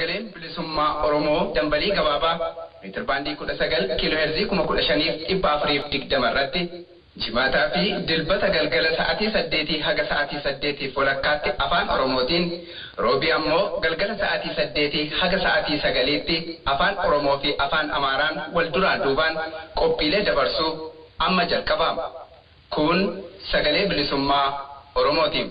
sagaleen bilisummaa Oromoo dambalii gabaabaa meetir baandii kudha sagal kiiloo heerzii kuma kudha shaniif dhibba afuriif digdama irratti jimaataa fi dilbata galgala sa'aatii saddeetii haga sa'aatii saddeetiif walakkaatti afaan Oromootiin roobii ammoo galgala sa'aatii saddeetii haga sa'aatii sagaliitti afaan Oromoo fi afaan Amaaraan wal duraan duubaan qophiilee dabarsuu amma jalqabama. Kun sagalee bilisummaa Oromootiin.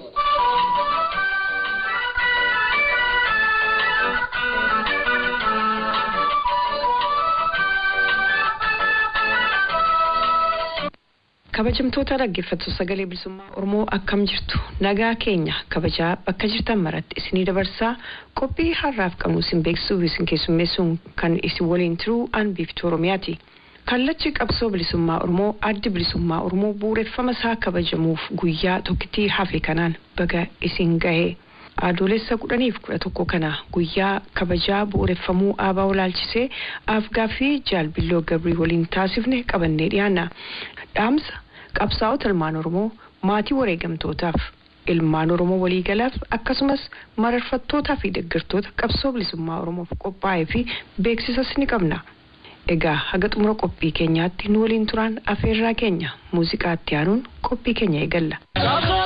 kabajamtoota dhaggeeffattoota sagalee bilisummaa oromoo akkam jirtu nagaa keenya kabajaa bakka jirtan maratti isinii dabarsaa qophii har'aaf qabnu isin beeksisuuf isin keessummeessuun kan isin waliin turuu an biiftuu oromiyaati kallachi qabsoo bilisummaa oromoo addi bilisummaa oromoo bu'uureffama isaa kabajamuuf guyyaa tokkittii hafe kanaan baga isin gahee adoolessa kudhaniif kudha tokko kana guyyaa kabajaa bu'uureffamuu aabaa olaalchisee afgaaffii jaalbilloo gabrii waliin taasifne qabannee dhiyaanna dhaamsa qabsaa'ota ilmaan oromoo maatii wareegamtootaaf ilmaan oromoo waliigalaaf akkasumas mararfattootaa fi deeggartoota qabsoo bilisummaa oromoof qophaa'ee fi beeksisas ni qabna. Egaa haga xumura qophii keenyaatti nu waliin turaan afeerraa keenya muuziqaatti aanuun qophii keenya eegalla.